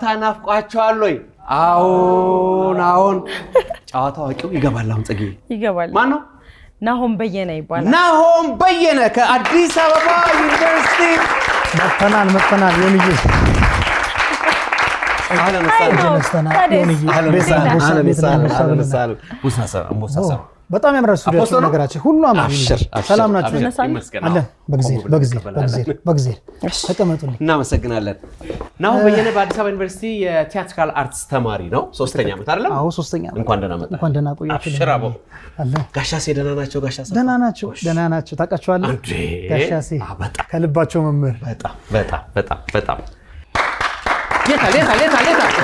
ጨዋታ ናፍቋቸዋል ወይ? አዎን አዎን። ጨዋታ አዋቂው ይገባል። አሁን ጽጌ ይገባል። ማን ነው? ናሆም በየነ ይባላል። ናሆም በየነ ከአዲስ አበባ ዩኒቨርሲቲ መጥተናል መጥተናል። የምዬ አህለን አይ ወሰህለን። ነው። ተነስተናል። ታዲያስ? የምዬ አህለን ቤት ወሰህለን። አንበሳ፣ አህለን ቤት ወሰህለን። አንበሳ አህለን ብለናል። ወሰህለን። ቡሳ ሰ- አንበሳ ሰ- በጣም ያምራል አፖስቶ ስቱዲያችን። ነው? ነገራችን ሁሉ አማር አብሽር አብሽር፣ ሰላም ናችሁ? አብሽር፣ ተነሳን? ይመስገን። አለን በጊዜ ቆም ብለን በጊዜ እንቀበላለን። በጊዜ በጊዜ ተቀመጡልኝ። እናመሰግናለን። ናሆም በየነ በአዲስ አበባ ዩኒቨርሲቲ የቲያትራል አርትስ ተማሪ ነው። ሶስተኛ ዓመት አይደለም? አዎ ሶስተኛ ነው። እንኳን ደህና መጣ። እንኳን ደህና ቆያችሁ። አብሽር አቦ። አለ ጋሻሴ ደህና ናቸው? ጋሻ ሰፋ? ደህና ናቸው ደህና ናቸው። ታውቃቸዋለህ? እንዴ! ጋሻሴ አ፣ በጣም ከልባቸው መምህር በጣም በጣም በጣም በጣም የታል የታል የታል የታል?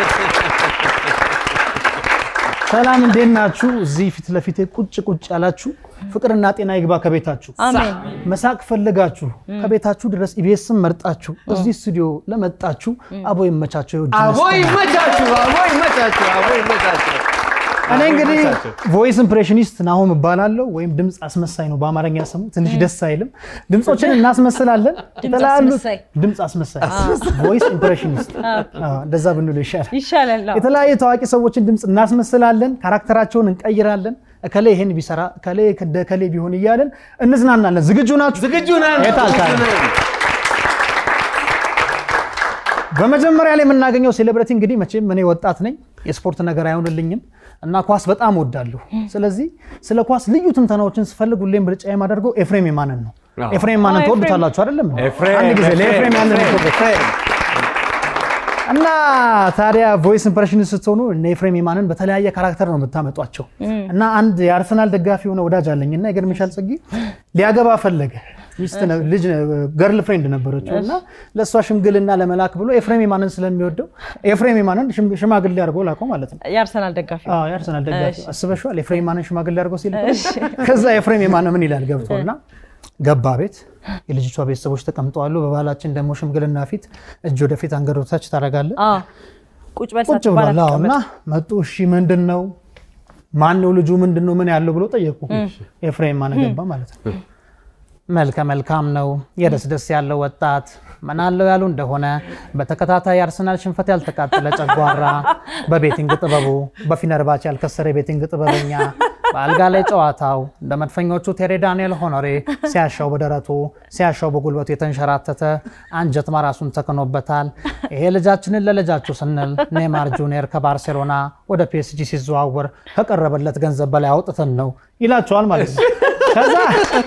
ሰላም እንዴት ናችሁ? እዚህ ፊት ለፊቴ ቁጭ ቁጭ ያላችሁ ፍቅርና ጤና ይግባ ከቤታችሁ። አሜን። መሳቅ ፈልጋችሁ ከቤታችሁ ድረስ ኢቢኤስን መርጣችሁ እዚህ ስቱዲዮ ለመጣችሁ አቦ ይመቻቸው። የውድ አቦ መስጠት። ይመቻችሁ፣ አቦ ይመቻችሁ፣ አቦ ይመቻችሁ። እኔ እንግዲህ ይመቻችሁ። ቮይስ ኢምፕሬሽኒስት ናሆም እባላለሁ፣ ወይም ድምፅ አስመሳይ ነው በአማርኛ ስሙ። ትንሽ ደስ አይልም። ድምፆችን እናስመስላለን። የተለያዩ አስመሳይ። ድምፅ አስመሳይ ቮይስ ኢምፕሬሽኒስት አዎ፣ እንደዛ ብንሉ ይሻላል። ይሻላል። አዎ። የተለያዩ ታዋቂ ሰዎችን ድምፅ እናስመስላለን፣ ካራክተራቸውን እንቀይራለን። እከሌ ይሄን ቢሰራ እከሌ እንደ እከሌ ቢሆን እያለን እንዝናናለን። ዝግጁ ናችሁ? ዝግጁ ነን። የታል ታዲያ? ዝግጁ ነን። በመጀመሪያ ላይ የምናገኘው ሴሌብሪቲ እንግዲህ መቼም እኔ ወጣት ነኝ፣ የስፖርት ነገር አይሆንልኝም እና ኳስ በጣም ወዳለሁ። ስለዚህ ስለ ኳስ ልዩ ትንተናዎችን ስፈልግ ሁሌም ምርጫ የማደርገው ኤፍሬም የማንን ነው። አዎ። ኤፍሬም የማንን አዎ፣ ትወዱታላችሁ አይደለም? ኤፍሬም፣ አንድ ጊዜ ለኤፍሬም ኤፍሬም፣ ያለን ኤፍሬም፣ ክብር። ኤፍሬም። እና ታዲያ ቮይስ ኢምፕሬሽን ስትሆኑ እነ ኤፍሬም የማንን በተለያየ ካራክተር ነው የምታመጧቸው። እና አንድ የአርሰናል ደጋፊ የሆነ ወዳጅ አለኝ እና ይገርምሻል ጽጌ ሊያገባ ፈለገ ሚስት ነ- ልጅ ገርል ፍሬንድ ነበረችው እና ለእሷ ሽምግልና ለመላክ ብሎ ኤፍሬም የማንን ስለሚወደው ኤፍሬም የማንን ሽም- ሽማግሌ አድርጎ ላከው ማለት ነው። የአርሰናል ደጋፊ አዎ የአርሰናል ደጋፊ አስበሽዋል? ኤፍሬም የማንን ሽማግሌ አድርጎ ሲል ከዛ ኤፍሬም የማነ ምን ይላል ገብቶ እና ገባ ቤት የልጅቷ ቤተሰቦች ተቀምጠዋሉ። በባህላችን ደግሞ ሽምግልና ፊት እጅ ወደፊት አንገት ወደታች ታደርጋለህ። አዎ። ቁጭ በል ቁጭ ሳትባል ብሏል። አዎ። አትቀመጥ። እና መጡ። እሺ ምንድን ነው ማን ነው ልጁ ምንድን ነው ምን ያለው ብሎ ጠየቁ። ኤፍሬም ማነ ገባ ማለት ነው። መልከ መልካም ነው የደስ ደስ ያለው ወጣት ምን አለው ያሉ እንደሆነ በተከታታይ የአርሰናል ሽንፈት ያልተቃጠለ ጨጓራ፣ በቤቲንግ ጥበቡ በፊነርባች ያልከሰረ የቤቲንግ ጥበበኛ፣ በአልጋ ላይ ጨዋታው እንደ መድፈኞቹ ቴሬ ዳንኤል ሆኖሬ ሲያሻው በደረቱ ሲያሻው በጉልበቱ የተንሸራተተ አንጀት ማራሱን ተክኖበታል። ይሄ ልጃችንን ለልጃችሁ ስንል ኔማር ጁኒየር ከባርሴሎና ወደ ፒኤስጂ ሲዘዋወር ከቀረበለት ገንዘብ በላይ አውጥተን ነው ይላቸዋል ማለት ነው። ከዛ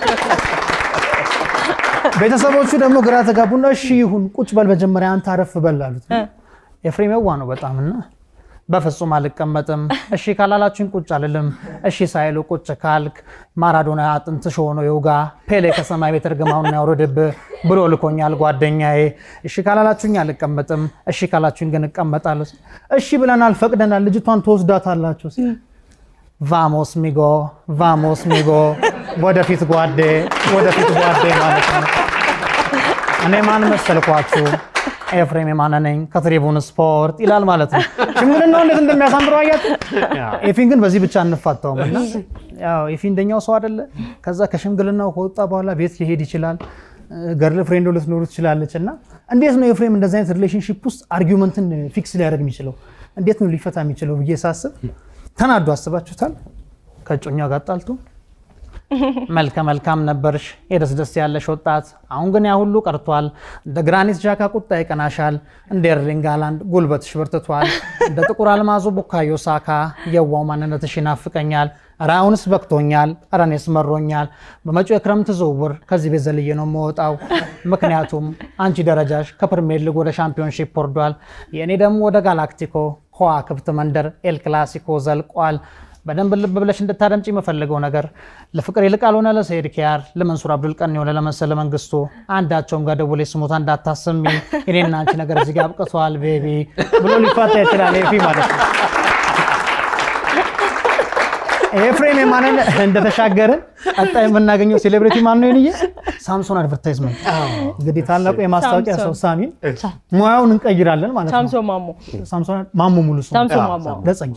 ቤተሰቦቹ ደግሞ ግራ ተጋቡና እሺ ይሁን ቁጭ በል መጀመሪያ አንተ አረፍ በል አሉት። ኤፍሬም የዋ ነው በጣም እና በፍጹም አልቀመጥም፣ እሺ ካላላችሁኝ ቁጭ አልልም፣ እሺ ሳይሉ ቁጭ ካልክ ማራዶና አጥንትሽ ሆኖ የውጋ ፔሌ ከሰማይ ቤት እርግማውን ያውርድብህ ብሎ ልኮኛል ጓደኛዬ። እሺ ካላላችሁኝ አልቀመጥም፣ እሺ ካላችሁኝ ግን እቀመጣለሁ። እሺ ብለናል፣ ፈቅደናል፣ ልጅቷን ትወስዳታላችሁ ሲል ቫሞስ ሚጎ ቫሞስ ሚጎ፣ ወደፊት ጓዴ፣ ወደፊት ጓዴ ማለት ነው። እኔ ማን መሰልኳችሁ? ኤፍሬም የማነ ነኝ ከትሪቡን ስፖርት ይላል ማለት ነው። ሽምግልናው እንዴት እንደሚያሳምረው አያችሁ። ኤፊን ግን በዚህ ብቻ እንፋታውም እና ያው ኤፊ እንደኛው ሰው አይደለ። ከዛ ከሽምግልናው ከወጣ በኋላ ቤት ሊሄድ ይችላል። ገርል ፍሬንዶ ልትኖሩ ትችላለች። እና እንዴት ነው ኤፍሬም እንደዚህ አይነት ሪሌሽንሺፕ ውስጥ አርጊውመንትን ፊክስ ሊያደርግ የሚችለው? እንዴት ነው ሊፈታ የሚችለው ብዬ ሳስብ ተናዶ አስባችሁታል? ከእጮኛው ጋር ጣልቶ መልከ መልካም ነበርሽ የደስ ደስ ያለሽ ወጣት፣ አሁን ግን ያ ሁሉ ቀርቷል። እንደ ግራኒት ጃካ ቁጣ ይቀናሻል፣ እንደ ኤርሊንግ ሃላንድ ጉልበትሽ በርትቷል፣ እንደ ጥቁር አልማዙ ቡካዮ ሳካ የዋው ማንነትሽ ይናፍቀኛል። ኧረ አሁንስ በቅቶኛል፣ ኧረ እኔስ መሮኛል። በመጪው የክረምት ዝውውር ከዚህ ቤት ዘልዬ ነው የምወጣው። ምክንያቱም አንቺ ደረጃሽ ከፕሪሚየር ሊግ ወደ ሻምፒዮንሺፕ ወርዷል፣ የእኔ ደግሞ ወደ ጋላክቲኮ ከዋክብት መንደር ኤል ክላሲኮ ዘልቋል። በደንብ ልብ ብለሽ እንድታደምጭ የምፈልገው ነገር ለፍቅር ይልቃል ሆነ ለሰይድ ኪያር ለመንሱር አብዱል ቀኒ ሆነ ለመሰለ መንግስቱ አንዳቸውም ጋር ደውሌ ስሞታ እንዳታሰሚ እኔና አንቺ ነገር እዚህ ጋር አብቅተዋል ቤቢ ብሎ ሊፋታ ይችላል። ኤፊ ማለት ነው። ኤፍሬም የማንን እንደተሻገርን ቀጣይ የምናገኘው ሴሌብሪቲ ማን ነው? ይንዬ ሳምሶን አድቨርታይዝመንት እንግዲህ ታላቁ የማስታወቂያ ሰው ሳሚን ሙያውን እንቀይራለን ማለት ነው። ሳምሶን ማሞ ሳምሶን ማሞ ሙሉ ስሙ ሳምሶን ማሞ ለጸኝ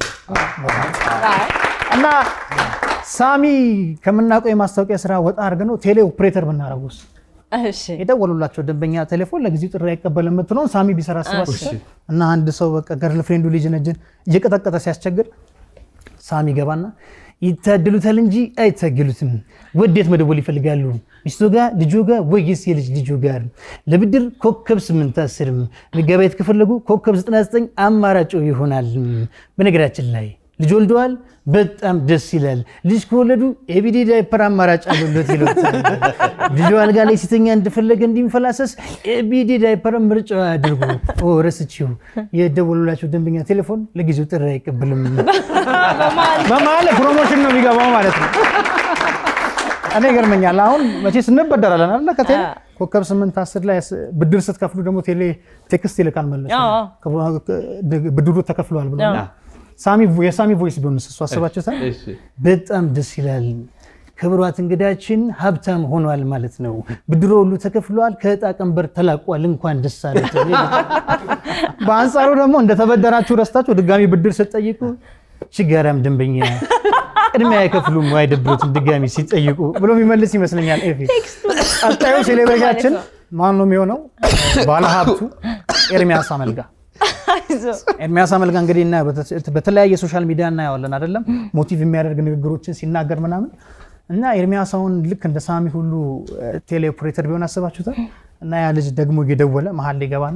እና ሳሚ ከምናውቀው የማስታወቂያ ስራ ወጣ አድርገን ነው ቴሌ ኦፕሬተር ብናደርጉስ እሺ የደወሉላቸው ደንበኛ ቴሌፎን ለጊዜው ጥሪ አይቀበልም የምትለውን ሳሚ ቢሰራ አስባችሁ እና አንድ ሰው በቃ ገርል ፍሬንዱ ልጅ ነጅን እየቀጠቀጠ ሲያስቸግር ሳሚ ገባና ይታደሉታል እንጂ አይታገሉትም። ወዴት መደወል ይፈልጋሉ? ሚስቶ ጋር፣ ልጆ ጋር ወይስ የልጅ ልጆ ጋር? ለብድር ኮከብ ስምንት አስርም መጋቢያት ከፈለጉ ኮከብ 99 አማራጭ ይሆናል። በነገራችን ላይ ልጅ ወልደዋል። በጣም ደስ ይላል። ልጅ ከወለዱ ኤቢዲ ዳይፐር አማራጭ አሉለት ይሉታል። ልጁ አልጋ ላይ ሲተኛ እንደፈለገ እንዲንፈላሰስ ኤቢዲ ዳይፐር ምርጫ አድርጉ። ኦ ረስችው የደወሉላቸው ደንበኛ ቴሌፎን ለጊዜው ጥሪ አይቀበልም። በመሀል ፕሮሞሽን ነው የሚገባው ማለት ነው። እኔ ይገርመኛል። አሁን መቼ ስንበደራለን አለ ከቴሌ ኮከብ ስምንት አስር ላይ ብድር ስትከፍሉ ደግሞ ቴሌ ቴክስት ይልካል መለስ አዎ። ብድሩ ተከፍሏል ብሎ ሳሚ የሳሚ ቮይስ ቢሆንስ እሱ አስባችሁታል? እሺ። በጣም ደስ ይላል። ክብሯት እንግዳችን ሀብታም ሆኗል ማለት ነው። ብድሮ ሁሉ ተከፍሏል፣ ከዕጣ ቀንበር ተላቋል። እንኳን ደስ አለት። በአንጻሩ ደግሞ እንደተበደራችሁ ረስታችሁ ድጋሚ ብድር ስትጠይቁ ችጋራም ደንበኛ ቅድሚያ አይከፍሉም ወይ አይደብሩትም ድጋሚ ሲጠይቁ ብሎ የሚመልስ ይመስለኛል። ኤፊ ቀጣዩ ሴሌብሬታችን ማን ነው የሚሆነው? ባለሀብቱ ኤርሚያስ አመልጋ ኤርሚያስ አመልጋ እንግዲህ እና በተለያየ ሶሻል ሚዲያ እናየዋለን አይደለም ሞቲቭ የሚያደርግ ንግግሮችን ሲናገር ምናምን እና ኤርሚያስ አሁን ልክ እንደ ሳሚ ሁሉ ቴሌ ኦፕሬተር ቢሆን አስባችሁታል እና ያ ልጅ ደግሞ እየደወለ መሀል ሊገባና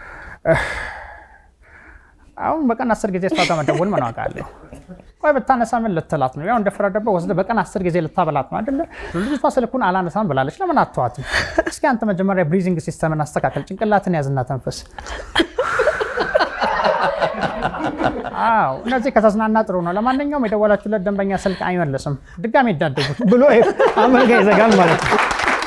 አሁን በቀን አስር ጊዜ እሷ ጋር መደወል ምን ዋጋ አለው? ቆይ ብታነሳ ምን ልትላት ነው? ያው እንደፈረደበት ወስደህ በቀን አስር ጊዜ ልታበላት ነው አይደለ? ልጅቷ ስልኩን አላነሳም ብላለች። ለምን አትተዋትም? እስኪ አንተ መጀመሪያ ብሪዚንግ ሲስተምን አስተካከል፣ ጭንቅላትን ያዝና ተንፈስ። አዎ እነዚህ ከተዝናና ጥሩ ነው። ለማንኛውም የደወላችሁለት ደንበኛ ስልክ አይመልስም፣ ድጋሚ ይዳደጉት ብሎ አመልጋ ይዘጋል ማለት ነው።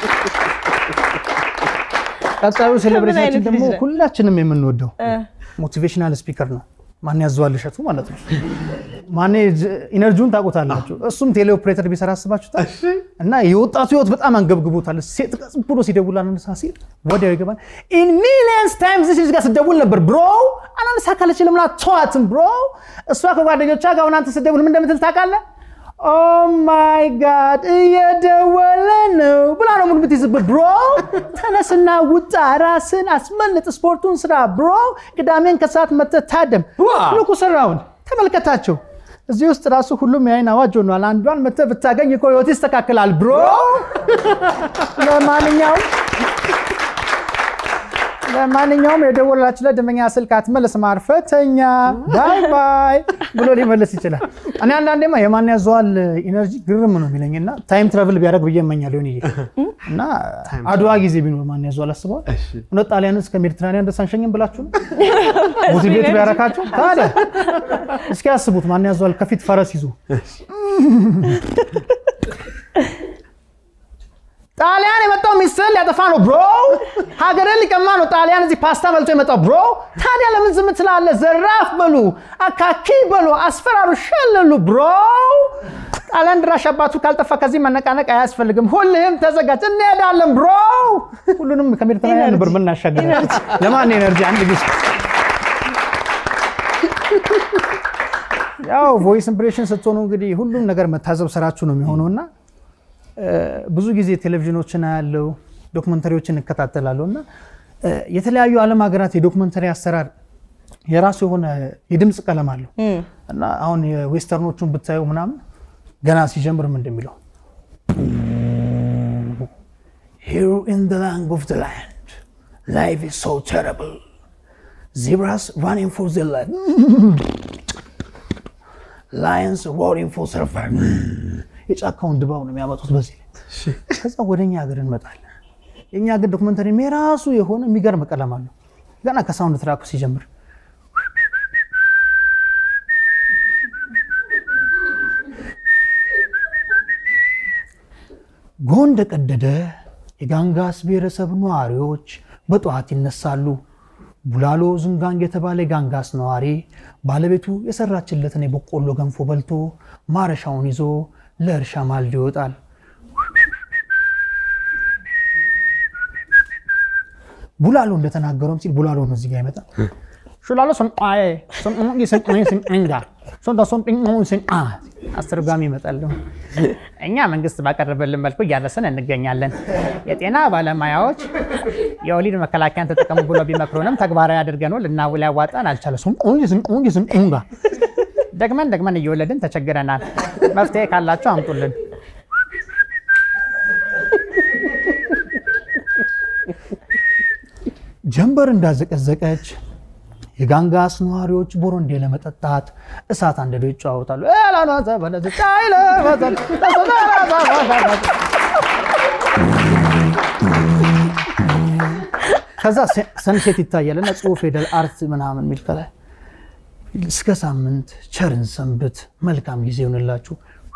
ቀጣዩ ሴሌብሬታችን ደግሞ ሁላችንም የምንወደው ሞቲቬሽናል ስፒከር ነው። ማን ያዘዋል እሸቱ ማለት ነው። ማን ኢነርጂውን ታውቁታላችሁ። እሱም ቴሌ ኦፕሬተር ቢሰራ አስባችሁታል። እና የወጣቱ ህይወት በጣም አንገብግቦታል። ሴት ቀጽ ብሎ ሲደውል አናነሳ ሲል ወዲያው ይገባል። ኢን ሚሊየንስ ታይምስ እዚህ ጋር ስደውል ነበር ብሮ አናነሳ ካለች ለምን አትተዋትም ብሮ? እሷ ከጓደኞቿ ጋር ሆና አንተ ስደውል ምን እንደምትል ታውቃለህ? ኦ ማይ ጋድ እየደወለ ነው ብላ ነው ምን የምትይዝበት ብሮ። ተነስና ውጣ፣ ራስን አስመልጥ፣ ስፖርቱን ስራ ብሮ። ቅዳሜን ከሰዓት መጥተህ ታደም። ልኩ ስራውን ተመልከታቸው። እዚህ ውስጥ ራሱ ሁሉም የአይን አዋጅ ሆኗል። አንዷን መጥተህ ብታገኝ እኮ ህይወት ይስተካከላል ብሮ። ለማንኛውም ለማንኛውም የደወላችሁለት ደንበኛ ስልክ አትመልስም፣ አርፈህ ተኛ ባይ ባይ ብሎ ሊመልስ ይችላል። እኔ አንዳንዴማ የማን ያዘዋል ኢነርጂ ግርም ነው የሚለኝ እና ታይም ትራቭል ቢያደርግ ብዬ እመኛለሁ ሆን እና አድዋ ጊዜ ቢኖር ማን ያዘዋል አስበዋል። እውነት ጣሊያንን እስከ ሜዲትራኒያን ደስ አንሸኝም ብላችሁ ነው ሞቲቬት ቢያረካችሁ ታዲያ እስኪ ያስቡት። ማን ያዘዋል ከፊት ፈረስ ይዞ ጣሊያን የመጣው ሚስትህን ሊያጠፋ ነው ብሮ። ሀገርን ሊቀማ ነው ጣሊያን እዚህ ፓስታ በልቶ የመጣው ብሮ። ታዲያ ለምን ዝም ትላለህ? ዘራፍ በሉ፣ አካኪ በሉ፣ አስፈራሩ፣ ሸለሉ ብሮ። ጣሊያን ድራሽ አባቱ ካልጠፋ ከዚህ መነቃነቅ አያስፈልግም። ሁልህም ተዘጋጅ፣ እንሄዳለን ብሮ። ሁሉንም ከሜዲትራኒያን ነበር ምናሻገር። ለማን ኤነርጂ አንድ ጊዜ ያው ቮይስ ኢምፕሬሽን ስትሆኑ እንግዲህ ሁሉም ነገር መታዘብ ስራችሁ ነው የሚሆነውና ብዙ ጊዜ ቴሌቪዥኖችን ያለው ዶክመንተሪዎችን እከታተላለሁ እና የተለያዩ ዓለም ሀገራት የዶክመንተሪ አሰራር የራሱ የሆነ የድምፅ ቀለም አለው እና አሁን የዌስተርኖቹን ብታዩ ምናምን ገና ሲጀምር ምን እንደሚለው ሂር ኢን ዘ ላንድ ኦፍ ዘ ላንድ ላይፍ ኢዝ ሶ ተረብል ዚብራስ ራኒንግ ፎር ዘ ላይፍ ላየንስ ሮሪንግ ፎር ሰርቫይቭ የጫካውን ድባብ ነው የሚያመጡት በዚህ ላይ። ከዛ ወደ እኛ ሀገር እንመጣለን። የእኛ ሀገር ዶክመንተሪ የራሱ የሆነ የሚገርም ቀለም አለው። ገና ከሳውንድ ትራኩ ሲጀምር ጎህ እንደቀደደ የጋንጋስ ብሔረሰብ ነዋሪዎች በጠዋት ይነሳሉ። ቡላሎ ዝንጋንግ የተባለ የጋንጋስ ነዋሪ ባለቤቱ የሰራችለትን የበቆሎ ገንፎ በልቶ ማረሻውን ይዞ ለእርሻ ማልዶ ይወጣል። ቡላሎ እንደተናገረውም ሲል ቡላሎ ነው እዚህ ጋር ይመጣ ሹላሎ ስንቋዬ ስንቋዬ ስንቋዬ ስንቋንጋ ሶንታ ሶንጢንቆ ስንቋ አስተርጓሚ ይመጣሉ። እኛ መንግስት ባቀረበልን መልኩ እያረስን እንገኛለን። የጤና ባለሙያዎች የወሊድ መከላከያን ተጠቀሙ ብሎ ቢመክሩንም ተግባራዊ አድርገነው ልናውል ያዋጣን አልቻለ ስንቋዬ ስንቋዬ ስንቋንጋ ደግመን ደግመን እየወለድን ተቸግረናል። መፍትሄ ካላችሁ አምጡልን። ጀንበር እንዳዘቀዘቀች የጋንጋስ ነዋሪዎች ቦሮንዴ ለመጠጣት እሳት አንድዶ ይጨዋወታሉ። ከዛ ሰንሴት ይታያል እና ጽሁፍ ፊደል አርት ምናምን የሚል ከላይ እስከ ሳምንት ቸርን ሰንብት፣ መልካም ጊዜ ይሆንላችሁ።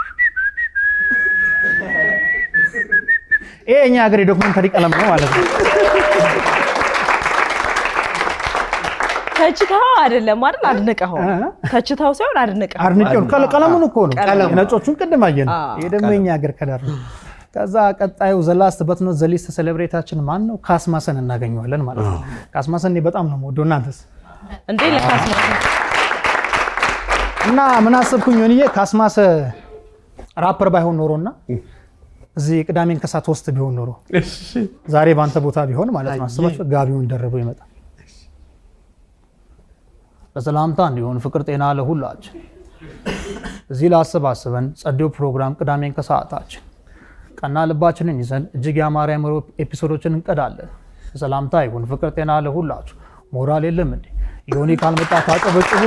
ይሄ እኛ ሀገር የዶክመንተሪ ቀለም ነው ማለት ነው። ተችታው አይደለም አይደል? አድንቀኸው ተችታው ሳይሆን አድንቀኸው አድንቄው ከለ- ቀለሙን እኮ ነው። ቀለሙ። የነጮቹን ቅድም አየን። አዎ፣ ይሄ ደግሞ የኛ ሀገር ከለር ነው። ከዛ ቀጣዩ ዘላስት በትኖ ዘሊስት ሴሌብሬታችን ማን ነው? ካስማሰን እናገኘዋለን ማለት ነው። ካስማሰን እኔ በጣም ነው የምወደው እናንተስ? እንዴ ለካስማ እና ምን አሰብኩኝ ሆንዬ ካስማሰ ራፐር ባይሆን ኖሮና እዚህ ቅዳሜን ከሳት ውስጥ ቢሆን ኖሮ ዛሬ በአንተ ቦታ ቢሆን ማለት ነው አስባችሁ ጋቢውን ደርቦ ይመጣል። በሰላምታ እንዲሆን ፍቅር ጤና ለሁላችን እዚህ ላሰባስበን ጸዴው ፕሮግራም ቅዳሜን ከሰዓታችን ቀና ልባችንን ይዘን እጅግ የአማረ አእምሮ ኤፒሶዶችን እንቀዳለን። በሰላምታ ይሁን ፍቅር ጤና ለሁላችሁ። ሞራል የለም እንዴ ዮኒ ካልመጣ ታጨበጭቡ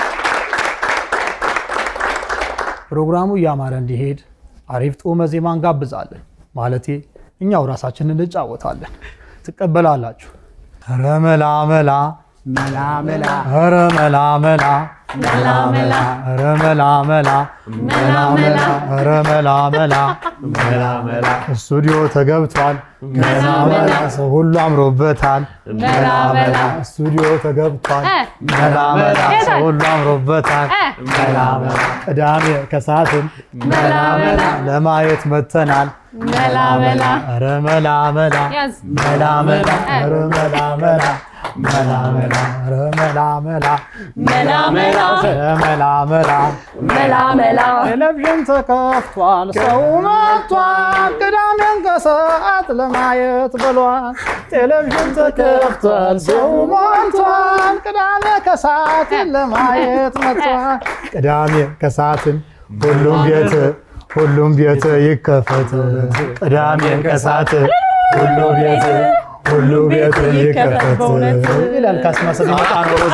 ፕሮግራሙ እያማረ እንዲሄድ አሪፍ ጦመ ዜማ እንጋብዛለን። ማለቴ እኛው ራሳችንን እንጫወታለን። ትቀበላላችሁ? ኧረ መላ መላ መላ መላ ኧረ መላ መላ ኧረ መላ መላ ኧረ መላ መላ መላ መላ ስቱዲዮ ተገብቷል። መላ መላ ሰው ሁሉ አምሮበታል። መላ መላ ስቱዲዮ ተገብቷል። እ መላ መላ ሰው ሁሉ አምሮበታል። መላ መላ ቅዳሜ ከሰዓትም መላ መላ ለማየት መተናል። መላ መላ ኧረ መላ መላ ያዝ መላ መላ ኧረ መላ መላ መላ መላ ኧረ መላ መላ መላ መላ ኧረ መላ መላ መላ መላ ቴሌቪዥን ተከፍቷል፣ ሰው መጥቷል። ቅዳሜን ከሰዓት ለማየት ብሏል። ቴሌቪዥን ተከፍቷል፣ ሰው ሞልቷል። ቅዳሜ ከሰዓትን ለማየት መጥቷል። ቅዳሜ ከሰዓትን ሁሉም ቤት ሁሉም ቤት ይከፈት። ቅዳሜን ከሰዓት ሁሉ ቤት ሁሉ ቤት ይከፈት ይላል ካስማሰ ቢመጣ ነው ሮዛ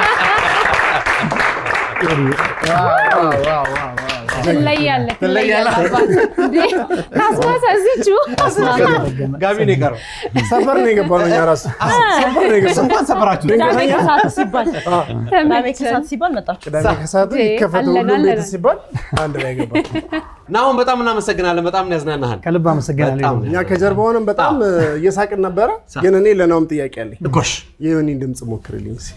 ትለያለህ ትለያለህ። አባት እንዴ ካስማሰ እዚቹ ጋቢ ነው የቀረው። ሰፈር ነው የገባነው እኛ ራሱ ሰፈር ነው የገባነው። እንኳን ሰፈራችሁ። ቅዳሜ ከሰዓት ሲባል ቅዳሜ ተመቸን ከሰዓት ሲባል መጣችሁ። ቅዳሜ ከሰዓቱ እንዴ፣ ይከፈት አለን፣ ሁሉም ቤት አለን። ሲባል አንድ ላይ ገባ። ናሁን በጣም እናመሰግናለን። በጣም ያዝናናሃል። ከልብ አመሰግናለሁ። በጣም እኛ ከጀርባ ሆነን በጣም እየሳቅን ነበረ። ግን እኔ ለናውም ጥያቄ አለኝ። ጎሽ የዮኒን ድምፅ ሞክርልኝ እስኪ።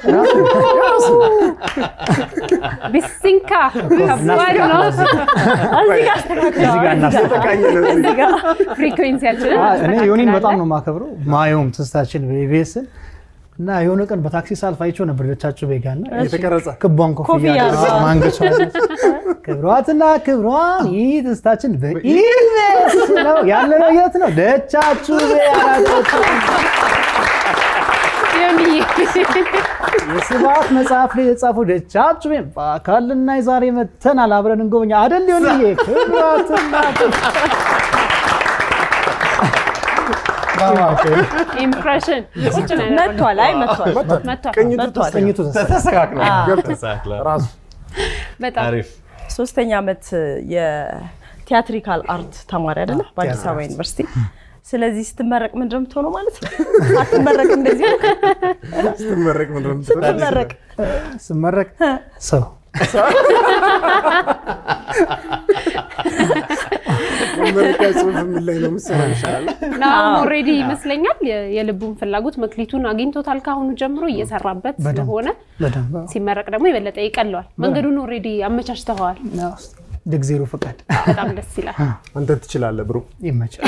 ቢሲንካ ከባድ ነው እዚህ ጋር አስተካክለዋል። እዚህ ጋር እናስተካክል። ተቃኝ ነው እዚህ ጋር። ፍሪኩዌንሲያችንን እኔ ዮኒን በጣም ነው የማከብረው። ማየውም ትስታችን በኢቢኤስን እና የሆነ ቀን በታክሲ ሳልፍ አይቼው ነበር ደቻቸው ቤጋ እና የተቀረጸ ክቧን ኮፍያ ኮፍያ አድርጋ አድርጋ። ማንገቿ ክብሯትና ክብሯን ይህ ትስታችን በኢቢኤስ ነው ያለ ነው። የት ነው ደቻችሁ ቤ አራቶች ዮኒዬ የስብሐት መጽሐፍ ላይ የጻፈው ደቻችሁ ቤ በአካል ልናይ ዛሬ መተናል። አብረን እንጎበኛ አደል ዮኒዬ ክብሯትና ክብሯን ኢምፕሬሽን ቁጭ ነው ያደረገው። መጥቷል። አይ መጥቷል። መጥቷል ቅኝቱ መጥቷል። ቅኝቱ ተስተካክሏል። ገብቷል ተስተካክሏል። ራሱ በጣም አሪፍ ሶስተኛ ዓመት የቲያትሪካል አርት ተማሪ አይደለ? በአዲስ አበባ ዩኒቨርሲቲ። ስለዚህ ስትመረቅ ምንድን ነው የምትሆነው ማለት ነው? አትመረቅ እንደዚህ ስትመረቅ ምንድን ነው የምትለው? ስትመረቅ ስመረቅ ሰው መመረቂያ ጽሑፍ ምን ላይ ነው የምትሰራው ይሻላል? ናሁን ኦልሬዲ ይመስለኛል የ- የልቡን ፍላጎት መክሊቱን አግኝቶታል። ከአሁኑ ጀምሮ እየሰራበት በደንብ ስለሆነ በደንብ ሲመረቅ ደግሞ የበለጠ ይቀለዋል። መንገዱን ኦልሬዲ አመቻችተዋል። ድግዜሩ ፍቃድ በጣም ደስ ይላል። አንተ ትችላለህ ብሮ። ይመቻል።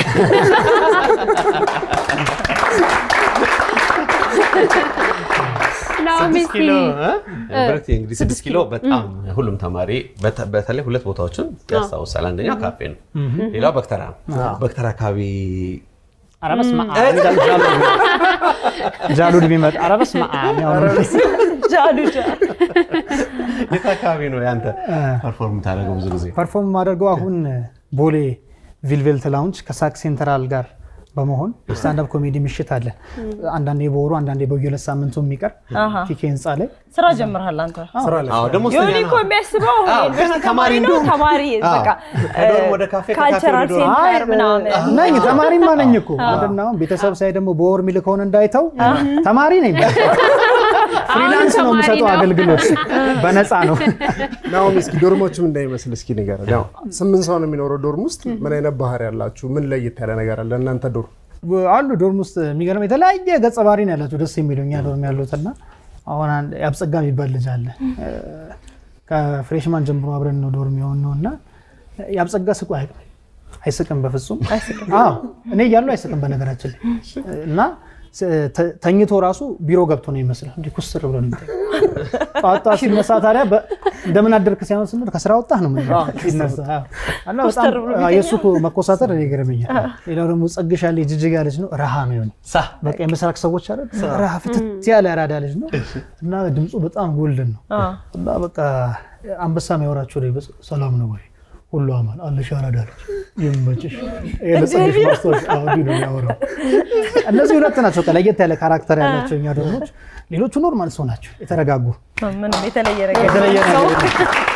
ናኦሚ ስድስት እስኪ ኪሎ እ? ብረት እንግዲህ ስድስት ኪሎ በጣም ሁሉም ተማሪ በተ- በተለይ ሁለት ቦታዎችን ያስታውሳል። አንደኛው ካፌ ነው፣ ሌላው በክተራ ነው። በክተራ አካባቢ ኧረ በስመ አብ ጃሉድ ጃሉድ ቢመጣ ኧረ በስመ አብ ያው ነው። ጃሉ ጃሉ የት አካባቢ ነው ያንተ ፐርፎርም ታደርገው ብዙ ጊዜ? ፐርፎርም የማደርገው አሁን ቦሌ ቪልቬልት ላውንጅ ከሳክ ሴንትራል ጋር በመሆን ስታንዳፕ ኮሜዲ ምሽት አለ። አንዳንዴ በወሩ አንዳንዴ በየሁለት ሳምንቱ የሚቀር አሃ። ኪኬ ህንፃ ላይ ስራ ጀምርሃል አንተ። ስራ ላይ አዎ ደግሞ ዮኒ ስተኛ እኮ የሚያስበው አዎ፣ ዩኒቨርሲቲ ገና ተማሪ ተማሪ ነው። እንደሆነ። ተማሪ አዎ። በቃ ከዶርም ወደ ካፌ፣ ከካፌ ካልቸራል ወደ ዶርም። ሴንተር ምናምን ነኝ ተማሪማ ነኝ እኮ ምንድን ነው አሁን ቤተሰብ ሳይ ደግሞ በወር የሚልከውን እንዳይተው ተማሪ ነኝ። ፍሪላንስ ነው ተማሪ የምሰጠው ነው። አገልግሎት በነፃ ነው። ናኦሚ እስኪ ዶርሞችም እንዳይመስል እስኪ ንገረን። ያው ስምንት ሰው ነው የሚኖረው ዶርም ውስጥ ምን አይነት ባህሪ ያላችሁ? ምን ለየት ያለ ነገር አለ እናንተ ዶርም? አሉ ዶርም ውስጥ የሚገርም የተለያየ ገጸ ባህሪ ነው ያላቸው ደስ የሚሉ እኛ ዶርም ያሉት እና አሁን አንድ ያብጸጋ የሚባል ልጅ አለ እ፣ ከፍሬሽማን ጀምሮ አብረን ነው ዶርም የሆን ነው እና ያብጸጋ ስቁ አያውቅም አይስቅም በፍጹም አዎ እኔ እያሉ አይስቅም በነገራችን ላይ እና ስ- ተ- ተኝቶ ራሱ ቢሮ ገብቶ ነው ይመስላል እንዲህ ኩስር ብሎ ነው የሚተኛው። ጠዋት ጠዋት ሲነሳ ታዲያ በ- እንደምን አደርክ ሳይሆን ስንል ከስራ ወጣህ ነው የምንለው ሲነሳ። አዎ። እና በጣም አዎ፣ የእሱ እኮ መኮሳተር እኔ ይገርመኛል። ሌላው ደግሞ ጸግሻ ልጅ ጅጅጋ ልጅ ነው ረሃ ነው የሆነ ሳ በቃ የምስራቅ ሰዎች አለ ረሃ ፍትት ያለ ያራዳ ልጅ ነው እና ድምፁ በጣም ጎልደን ነው እና በቃ አንበሳ የሚያወራቸው ላይ በስ- ሰላም ነው ወይ ሁሉ አማን አለሽ ያራዳ ልጅ ይመችሽ ይሄ ለጸግሽ ማስታወሻ አዎ፣ እንዲህ ነው የሚያወራው እነዚህ ሁለት ናቸው በቃ ለየት ያለ ካራክተር ያላቸው እኛ ደሞች ሌሎቹ ኖርማል ሰው ናቸው የተረጋጉ ምንም የተለየ ነገር የተለየ ነገር የለም።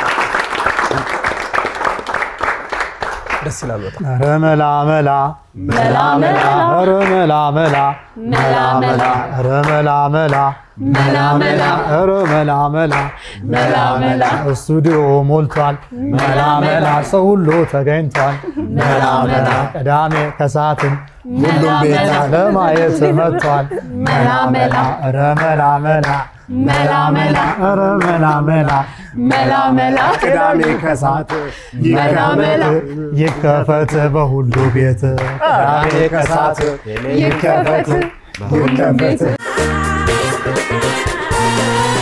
ደስ ይላል በጣም። ኧረ መላ መላ መላ መላ ኧረ መላ መላ መላ መላ ኧረ መላ መላ መላ መላ ኧረ መላ መላ መላ መላ ስቱዲዮ ሞልቷል መላ መላ ሰው ሁሉ ተገኝቷል መላ መላ ቅዳሜ ከሰዓትም ሁሉም ቤት ለማየት መጥቷል መላ መላ ኧረ መላ መላ መላ መላ ኧረ መላ መላ መላ መላ ቅዳሜ ከሰዓት ይከፈት ይከፈት በሁሉ ቤት ቅዳሜ ከሰዓት ይከፈት ይከፈት